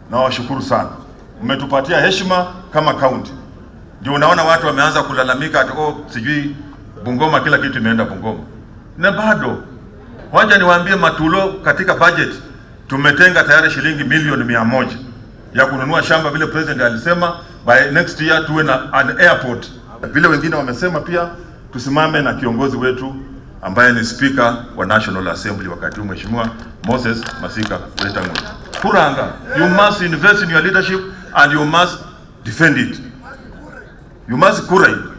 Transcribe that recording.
na washukuru sana, mmetupatia heshima kama kaunti. Ndio unaona watu wameanza kulalamika ati oh, sijui Bungoma kila kitu imeenda Bungoma, na bado wacha niwaambie Matulo, katika budget tumetenga tayari shilingi milioni mia moja ya kununua shamba, vile president alisema by next year tuwe na an airport. Vile wengine wamesema pia tusimame na kiongozi wetu ambaye ni speaker wa National Assembly wakati huu Mheshimiwa Moses Masika Wetang'ula. Kuranga, you must invest in your leadership and you must defend it. You must kura it.